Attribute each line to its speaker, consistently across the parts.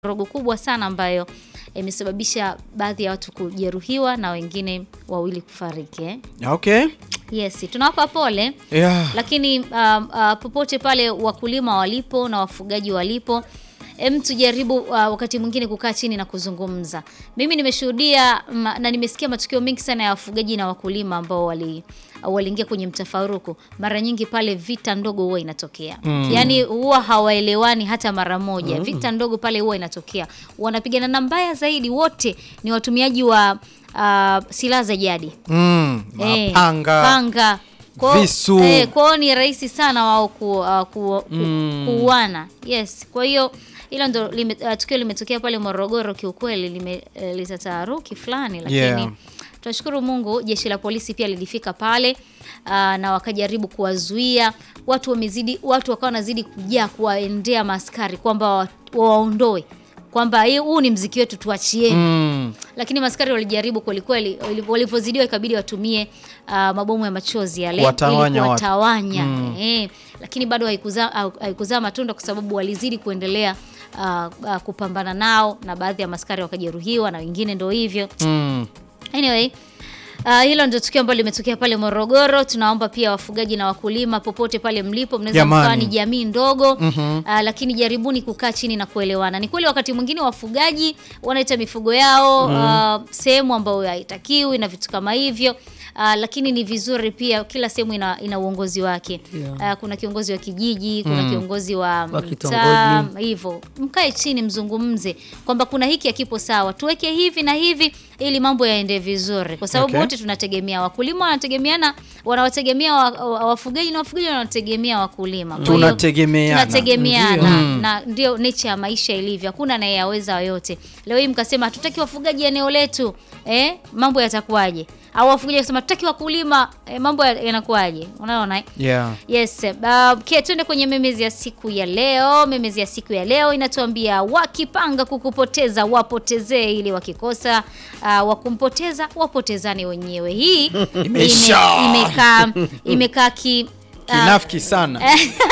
Speaker 1: rogo kubwa sana ambayo imesababisha baadhi ya watu kujeruhiwa na wengine wawili kufariki eh?
Speaker 2: Okay.
Speaker 1: Yes, tunawapa pole
Speaker 2: Yeah.
Speaker 1: lakini um, uh, popote pale wakulima walipo na wafugaji walipo em, tujaribu uh, wakati mwingine kukaa chini na kuzungumza. Mimi nimeshuhudia ma, na nimesikia matukio mengi sana ya wafugaji na wakulima ambao wali waliingia kwenye mtafaruku. Mara nyingi pale vita ndogo huwa inatokea mm. Yaani huwa hawaelewani hata mara moja mm. Vita ndogo pale huwa inatokea, wanapigana na mbaya zaidi, wote ni watumiaji wa uh, silaha za jadi
Speaker 2: Mm.
Speaker 1: Eh,
Speaker 2: Mapanga.
Speaker 1: panga Kwa-
Speaker 2: visu.
Speaker 1: eh, kwao ni rahisi sana wao ku, uh, ku, ku, kuuana yes kwa hiyo hilo ndo lime, uh, tukio limetokea pale Morogoro kiukweli limeleta taharuki fulani lakini
Speaker 2: Yeah.
Speaker 1: tunashukuru Mungu jeshi la polisi pia lilifika pale uh, na wakajaribu kuwazuia watu wamezidi watu wakawa wanazidi kujaa kuwaendea maaskari kwamba wa- wawaondoe kwamba hii- huu ni mziki wetu tuachieni
Speaker 2: Mm.
Speaker 1: lakini maskari walijaribu kwelikweli, walipozidiwa ikabidi watumie uh, mabomu ya machozi yale
Speaker 2: Kuwatawanya
Speaker 1: ili
Speaker 2: watu.
Speaker 1: kuwatawanya eh, lakini bado haikuzaa hau- haikuzaa matunda kwa sababu walizidi kuendelea uh, uh, kupambana nao na baadhi ya maskari wakajeruhiwa na wengine ndo hivyo
Speaker 2: Mm.
Speaker 1: Anyway, uh, hilo ndio tukio ambalo limetokea pale Morogoro. Tunaomba pia wafugaji na wakulima popote pale mlipo, mnaweza
Speaker 2: Jamani.
Speaker 1: mkawa ni jamii ndogo uh, lakini jaribuni kukaa chini na kuelewana. Ni kweli wakati mwingine wafugaji wanaita mifugo yao uh, sehemu ambayo haitakiwi na vitu kama hivyo. Uh, lakini ni vizuri pia kila sehemu ina, ina uongozi wake uh, kuna kiongozi wa kijiji kuna kiongozi wa
Speaker 3: Wa
Speaker 1: mtaa
Speaker 3: kitongoji.
Speaker 1: hivyo mkae chini mzungumze kwamba kuna hiki hakipo sawa tuweke hivi na hivi ili mambo yaende vizuri kwa sababu
Speaker 2: Okay.
Speaker 1: wote tunategemea wakulima wanategemeana wanawategemea wa, wa- wafugaji na wafugaji wanategemea wakulima Kwa hiyo,
Speaker 2: Tunategemeana.
Speaker 1: tunategemeana na ndio nature ya maisha ilivyo hakuna anayeyaweza yote leo hii mkasema hatutaki wafugaji eneo letu eh, mambo yatakuwaje au wafugaji wakasema hatutaki wakulima eh, mambo ya- yanakuwaje unaona eh?
Speaker 2: Yeah.
Speaker 1: Yes, uh, okay, tuende kwenye memezi ya siku ya leo. Memezi ya siku ya leo inatuambia wakipanga kukupoteza wapotezee, ili wakikosa uh, wakumpoteza wapotezane wenyewe. Hii
Speaker 2: Imesha.
Speaker 1: ime- imekaa imekaa ki uh,
Speaker 2: Kinafiki sana.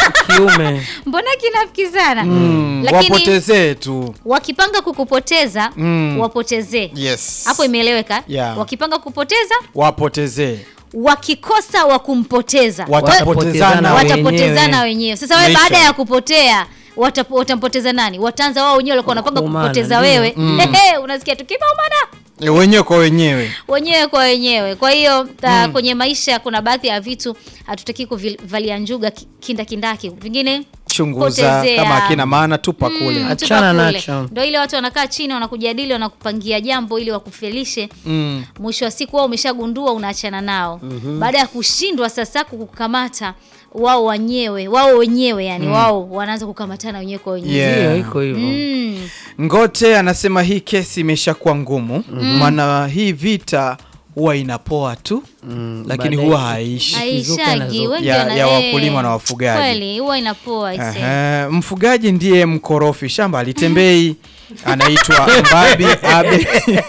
Speaker 3: kiume
Speaker 1: mbona kinafiki sana
Speaker 2: Mm.
Speaker 1: lakini
Speaker 2: Wapotezee tu.
Speaker 1: wakipanga kukupoteza
Speaker 2: Mm.
Speaker 1: wapotezee.
Speaker 2: Yes.
Speaker 1: Hapo imeeleweka?
Speaker 2: Yeah.
Speaker 1: Wakipanga kukupoteza
Speaker 2: Wapotezee.
Speaker 1: wakikosa wakumpoteza
Speaker 2: Watapotezana
Speaker 3: Wa-
Speaker 1: watapotezana wenyewe. Sasa wewe
Speaker 2: Maisha.
Speaker 1: baada ya kupotea watap- watampoteza nani? Wataanza wao wenyewe walikuwa wanapanga
Speaker 3: Kuumana,
Speaker 1: kupoteza
Speaker 3: ndio.
Speaker 1: wewe. Ehe, unasikia tukipaumana
Speaker 2: Eh, wenyewe kwa wenyewe.
Speaker 1: wenyewe kwa wenyewe. Kwa hiyo ta- kwenye maisha kuna baadhi ya vitu hatutaki kuvalia njuga ki- kindakindaki, vingine
Speaker 2: Chunguza
Speaker 1: potezea.
Speaker 2: kama akina maana tupa kule.
Speaker 1: Mm,
Speaker 3: Achana
Speaker 1: tupa kule.
Speaker 3: nacho.
Speaker 1: Ndio ile watu wanakaa chini wanakujadili, wanakupangia jambo ili wakufelishe
Speaker 2: Mm.
Speaker 1: mwisho wa siku wao umeshagundua unaachana nao baada ya kushindwa sasa kukukamata wao wenyewe wao wenyewe yani wao wanaanza kukamatana wenyewe kwa wenyewe
Speaker 2: Yeah.
Speaker 3: ndio iko hivyo
Speaker 1: mm.
Speaker 2: Ngote anasema hii kesi imeshakuwa ngumu maana hii vita huwa inapoa tu lakini
Speaker 3: baadaye
Speaker 2: huwa haishi.
Speaker 3: Ikizuka
Speaker 1: aishagi
Speaker 3: nazo.
Speaker 1: wengi
Speaker 2: Ya-
Speaker 1: wana-
Speaker 2: ya
Speaker 1: eh,
Speaker 2: wakulima na wafugaji.
Speaker 1: kweli huwa inapoa ise
Speaker 2: Ehe, mfugaji ndiye mkorofi, shamba alitembei, anaitwa Mbabi Abel.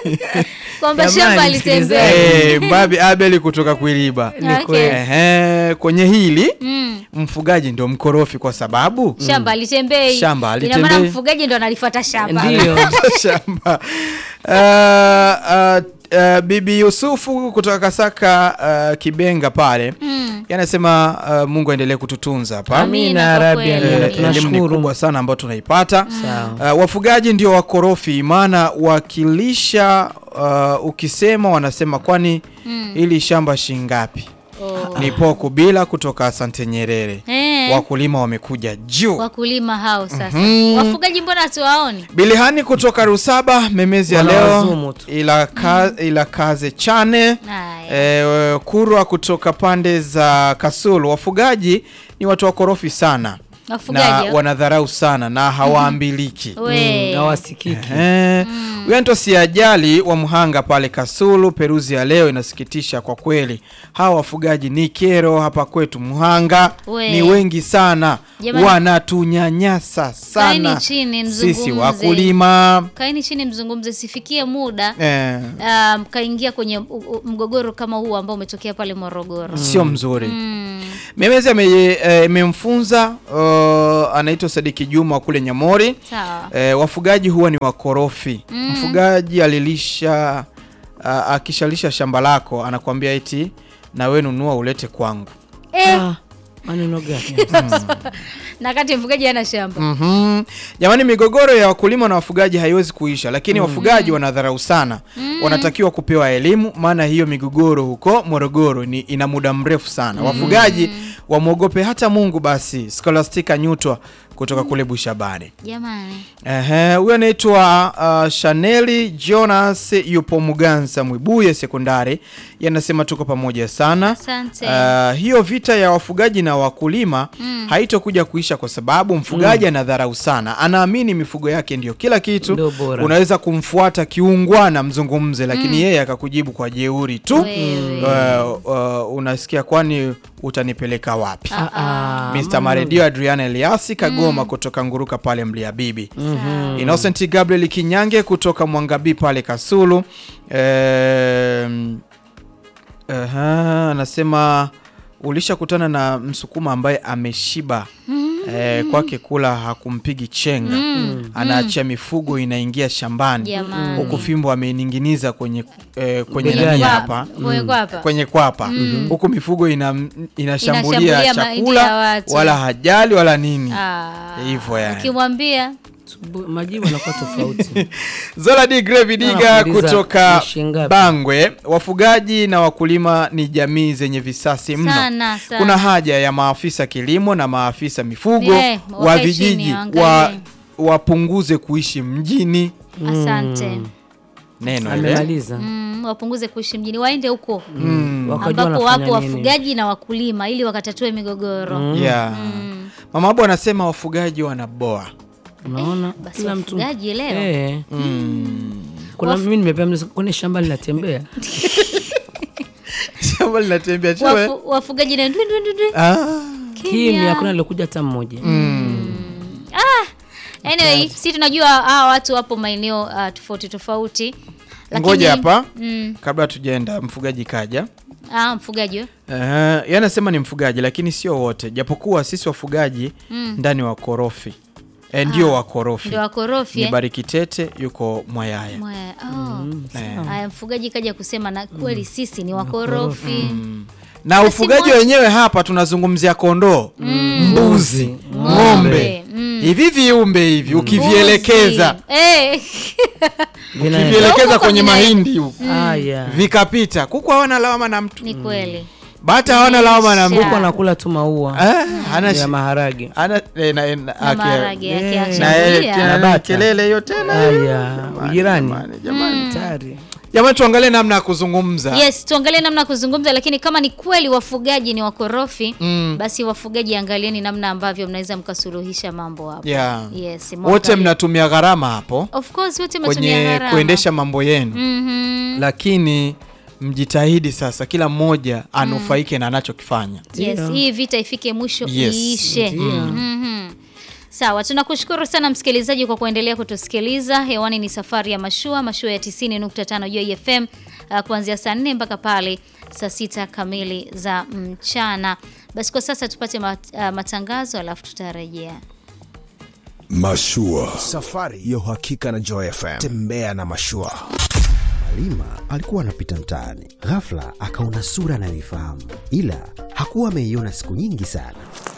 Speaker 1: kwamba
Speaker 3: Jamani,
Speaker 1: shamba
Speaker 3: msikilizaji.
Speaker 1: alitembea
Speaker 2: Eh, Mbabi Abel kutoka Kuiliba.
Speaker 3: Ni
Speaker 1: Okay.
Speaker 3: kweli.
Speaker 2: Ehe, kwenye hili
Speaker 1: Mm.
Speaker 2: mfugaji ndio mkorofi kwa sababu
Speaker 1: shamba alitembei
Speaker 2: Shamba
Speaker 1: ina
Speaker 2: halitembei.
Speaker 1: maana mfugaji ndo analifuata shamba
Speaker 3: ndio
Speaker 2: shamba. Uh, uh, uh, Bibi Yusufu kutoka Kasaka uh, Kibenga pale
Speaker 1: Mm.
Speaker 2: yanasema uh, Mungu aendelee kututunza hapa.
Speaker 1: Amina,
Speaker 3: Amina
Speaker 1: kwa
Speaker 3: Rabi,
Speaker 1: kweli.
Speaker 3: amina.
Speaker 1: Eh,
Speaker 2: Elimu ni
Speaker 3: Tunashukuru.
Speaker 2: kubwa sana ambayo tunaipata.
Speaker 3: Sawa.
Speaker 2: Uh, wafugaji ndio wakorofi, maana wakilisha uh, ukisema wanasema kwani ili shamba shingapi?
Speaker 1: Oh.
Speaker 2: Ni poko bila kutoka Asante Nyerere.
Speaker 1: Eh,
Speaker 2: Wakulima wamekuja juu.
Speaker 1: wakulima hao sasa wafugaji mbona hatuwaoni
Speaker 2: Bilihani kutoka Rusaba, memezi ya leo
Speaker 3: Wanawazumu tu.
Speaker 2: ila, ka, ila kaze chane
Speaker 1: Haya.
Speaker 2: e, Kurwa kutoka pande za Kasulu. Wafugaji ni watu wakorofi sana na
Speaker 1: wafugaji hao?
Speaker 2: wanadharau sana na hawaambiliki.
Speaker 1: We.
Speaker 3: hawasikiki
Speaker 2: Eh, Huyu anaitwa Siajali wa Mhanga pale Kasulu. Peruzi ya leo inasikitisha kwa kweli, hawa wafugaji ni kero hapa kwetu Mhanga,
Speaker 1: We.
Speaker 2: ni wengi sana,
Speaker 1: Jamani.
Speaker 2: wanatunyanyasa sana
Speaker 1: Kaeni chini,
Speaker 2: sisi
Speaker 1: mzungumze.
Speaker 2: wakulima
Speaker 1: kaeni chini mzungumze sifikie muda
Speaker 2: eh,
Speaker 1: um, kaingia kwenye u- u- mgogoro kama huu ambao umetokea pale Morogoro
Speaker 2: sio mzuri.
Speaker 1: mm.
Speaker 2: Memezi ame- eh, imemfunza uh, anaitwa Sadiki Juma kule Nyamori.
Speaker 1: Sawa.
Speaker 2: E, wafugaji huwa ni wakorofi. Mfugaji alilisha a, akishalisha shamba lako anakuambia eti na we nunua ulete kwangu.
Speaker 1: Eh,
Speaker 3: Ah, maneno gani?
Speaker 1: na kati mfugaji ana shamba.
Speaker 2: Mhm. Jamani, migogoro ya wakulima na wafugaji haiwezi kuisha, lakini wafugaji wanadharau sana. Wanatakiwa kupewa elimu, maana hiyo migogoro huko Morogoro ni ina muda mrefu sana. Wafugaji wamwogope hata Mungu. Basi Scholastica Nyutwa kutoka kule Bushabani.
Speaker 1: Jamani.
Speaker 2: Ehe, huyo anaitwa uh, Chaneli Jonas yupo Muganza Mwibuye sekondari, yanasema tuko pamoja sana.
Speaker 1: Asante.
Speaker 2: Uh, hiyo vita ya wafugaji na wakulima haitokuja kuisha kwa sababu mfugaji anadharau sana, anaamini mifugo yake ndio kila kitu.
Speaker 3: Ndio bora.
Speaker 2: Unaweza kumfuata kiungwana mzungumze, lakini yeye akakujibu kwa jeuri tu.
Speaker 1: Wewe.
Speaker 2: Uh, uh, unasikia kwani utanipeleka wapi?
Speaker 3: Ah, ah,
Speaker 2: Mr. Maredio Adriana Eliasi Kagoma kutoka Nguruka pale Mliabibi. Innocent Gabriel Kinyange kutoka Mwangabi pale Kasulu. Ehm, aha, anasema ulishakutana na msukuma ambaye ameshiba eh, kwake kula hakumpigi chenga anaachia mifugo inaingia shambani
Speaker 1: Jamani.
Speaker 2: huku fimbo ameininginiza kwenye eh, kwenye
Speaker 3: Begani.
Speaker 2: nani
Speaker 1: Kwa-
Speaker 2: hapa
Speaker 1: kwenye kwapa.
Speaker 2: kwenye kwapa huku mifugo ina, inashambulia
Speaker 1: Inashambulia mahindi ya
Speaker 2: chakula
Speaker 1: watu.
Speaker 2: wala hajali wala nini
Speaker 1: Ah.
Speaker 2: hivyo yani.
Speaker 1: Ukimwambia
Speaker 3: subu- majibu yanakuwa tofauti.
Speaker 2: Zola D Grevi Diga
Speaker 3: Anakuuliza
Speaker 2: kutoka
Speaker 3: ni shilingi ngapi?
Speaker 2: Bangwe, wafugaji na wakulima ni jamii zenye visasi mno.
Speaker 1: Sana, sana.
Speaker 2: Kuna haja ya maafisa kilimo na maafisa mifugo
Speaker 1: Eh,
Speaker 2: wa
Speaker 1: wakae chini,
Speaker 2: vijiji
Speaker 1: waangalie.
Speaker 2: wa, wapunguze kuishi mjini.
Speaker 1: asante.
Speaker 2: Neno ile
Speaker 3: Amemaliza.
Speaker 1: Mm, wapunguze kuishi mjini, waende huko
Speaker 3: Wakajua
Speaker 1: ambapo
Speaker 3: wanafanya
Speaker 1: wapo
Speaker 3: nini.
Speaker 1: wafugaji na wakulima ili wakatatue migogoro.
Speaker 2: yeah. Mama Abu anasema wafugaji wanaboa.
Speaker 3: Unaona?
Speaker 1: Basi
Speaker 3: Kila mtu.
Speaker 1: wafugaji leo
Speaker 3: Eh. Kuna mimi nimepewa mzigo kwenye shamba linatembea.
Speaker 2: Shamba linatembea chwe.
Speaker 1: Wafu, wafugaji na ndwi ndwi ndwi ndwi.
Speaker 2: Ah.
Speaker 3: Kimya, hakuna alikuja hata mmoja.
Speaker 1: Anyway, si tunajua hawa watu wapo maeneo uh, tofauti tofauti. Lakini-
Speaker 2: Ngoja hapa
Speaker 1: Mm.
Speaker 2: kabla tujaenda, mfugaji kaja.
Speaker 1: Ah, mfugaji we.
Speaker 2: Uh, yeye anasema ni mfugaji lakini sio wote, japokuwa sisi wafugaji ndani wakorofi e, ndio wakorofi.
Speaker 1: Ndio wakorofi
Speaker 2: Ni
Speaker 1: eh?
Speaker 2: Bariki Tete yuko Mwayaya.
Speaker 1: Mwaya. Oh. Haya, mfugaji kaja kusema na kweli sisi ni wakorofi.
Speaker 2: Na
Speaker 1: Basi
Speaker 2: ufugaji
Speaker 1: mwa-
Speaker 2: wenyewe hapa tunazungumzia kondoo, mbuzi, ng'ombe,
Speaker 1: Ng'ombe, mm.
Speaker 2: hivi viumbe hivi ukivielekeza
Speaker 1: Mbuzi. Eh.
Speaker 2: ukivielekeza
Speaker 1: Huko
Speaker 2: kwenye
Speaker 1: vina-
Speaker 2: mahindi huku
Speaker 3: Haya.
Speaker 2: vikapita, kuku hawana lawama na mtu,
Speaker 1: Ni kweli.
Speaker 2: bata hawana lawama na mtu.
Speaker 1: Sha.
Speaker 3: Huko anakula tu maua
Speaker 2: Ah, hana
Speaker 3: ya
Speaker 2: shi-
Speaker 3: maharage.
Speaker 2: hana eh, na- na-
Speaker 1: Na
Speaker 2: ake-
Speaker 1: maharage yake
Speaker 3: Eh.
Speaker 2: na yeye
Speaker 1: achangia.
Speaker 2: tena
Speaker 3: Na
Speaker 2: na
Speaker 3: bata.
Speaker 2: kelele hiyo tena.
Speaker 3: Haya, ujirani.
Speaker 2: Jamani, jamani.
Speaker 3: Tayari.
Speaker 2: Jamani, tuangalie namna ya kuzungumza.
Speaker 1: Yes, tuangalie namna ya kuzungumza, lakini kama ni kweli wafugaji ni wakorofi
Speaker 2: Mm.
Speaker 1: basi wafugaji, angalieni namna ambavyo mnaweza mkasuluhisha mambo hapo.
Speaker 2: Yeah.
Speaker 1: Yes,
Speaker 2: Wote
Speaker 1: mwangalie.
Speaker 2: mnatumia gharama hapo
Speaker 1: Of course wote mnatumia
Speaker 2: kwenye
Speaker 1: gharama.
Speaker 2: kuendesha mambo yenu,
Speaker 1: Mhm.
Speaker 2: lakini mjitahidi sasa, kila mmoja anufaike na anachokifanya.
Speaker 1: Yes,
Speaker 3: Ndio.
Speaker 1: hii vita ifike mwisho
Speaker 2: Yes.
Speaker 1: iishe.
Speaker 3: Ndio.
Speaker 1: Mhm. Sawa, tunakushukuru sana msikilizaji kwa kuendelea kutusikiliza. Hewani ni safari ya mashua, mashua ya 90.5 Joy FM uh, kuanzia saa 4 mpaka pale saa sita kamili za mchana. Basi kwa sasa tupate mat, uh, matangazo alafu tutarejea.
Speaker 4: Mashua, safari ya uhakika na Joy FM. Tembea na mashua.
Speaker 5: Halima alikuwa anapita mtaani, ghafla akaona sura anayoifahamu, ila hakuwa ameiona siku nyingi sana.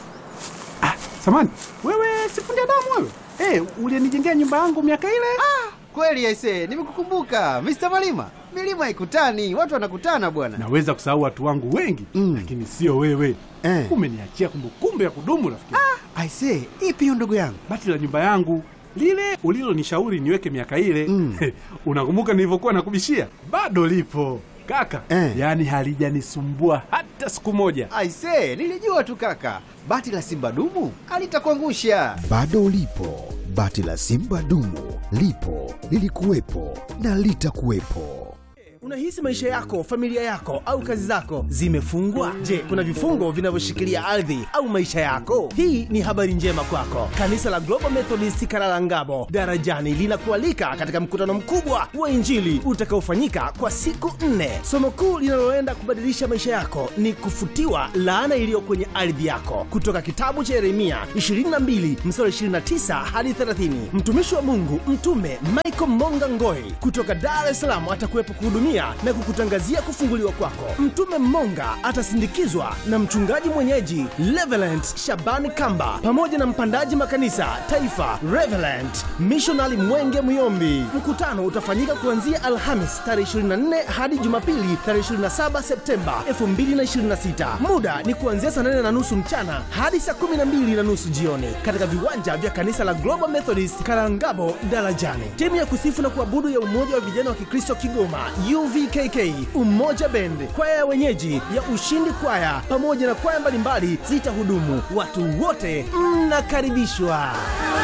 Speaker 6: Samani, wewe sifundi damu wewe? Eh, ulinijengea nyumba yangu miaka ile?
Speaker 7: Kweli aise, nimekukumbuka Mr. Malima. Milima ikutani, watu wanakutana bwana.
Speaker 6: Naweza kusahau watu wangu wengi
Speaker 5: Mm.
Speaker 6: lakini sio wewe.
Speaker 5: Eh.
Speaker 6: Umeniachia kumbukumbu ya kudumu rafiki.
Speaker 5: Aise, ipi hiyo ndugu yangu?
Speaker 6: Bati la nyumba yangu lile ulilonishauri niweke miaka ile
Speaker 5: Mm.
Speaker 6: unakumbuka nilivyokuwa nakubishia? Bado lipo kaka,
Speaker 5: Eh.
Speaker 6: yaani halijanisumbua hata siku moja.
Speaker 7: Aise, nilijua tu kaka. Bati la Simba dumu alitakuangusha.
Speaker 5: Bado ulipo, bati la Simba dumu lipo, lilikuwepo na litakuwepo.
Speaker 8: Unahisi maisha yako, familia yako au kazi zako zimefungwa? Je, kuna vifungo vinavyoshikilia ardhi au maisha yako? Hii ni habari njema kwako. Kanisa la Global Methodist Karalangabo Darajani linakualika katika mkutano mkubwa wa Injili utakaofanyika kwa siku nne. Somo kuu linaloenda kubadilisha maisha yako ni kufutiwa laana iliyo kwenye ardhi yako, kutoka kitabu cha Yeremia 22 mstari 29 hadi 30. Mtumishi wa Mungu Mtume Michael Monga Ngoi kutoka Dar es Salaam atakuwepo kuhudumia na kukutangazia kufunguliwa kwako. Mtume Monga atasindikizwa na mchungaji mwenyeji Reverend Shabani Kamba pamoja na mpandaji makanisa taifa Reverend Missionary Mwenge Muyombi. Mkutano utafanyika kuanzia Alhamis tarehe 24 hadi Jumapili tarehe 27 Septemba 2026. Muda ni kuanzia saa 8 na nusu mchana hadi saa 12 na nusu jioni katika viwanja vya kanisa la Global Methodist Karangabo Darajani. Timu ya kusifu na kuabudu ya Umoja wa Vijana wa Kikristo Kigoma UVKK, Umoja Band, kwaya ya wenyeji ya Ushindi Kwaya pamoja na kwaya mbalimbali zitahudumu. Watu wote mnakaribishwa.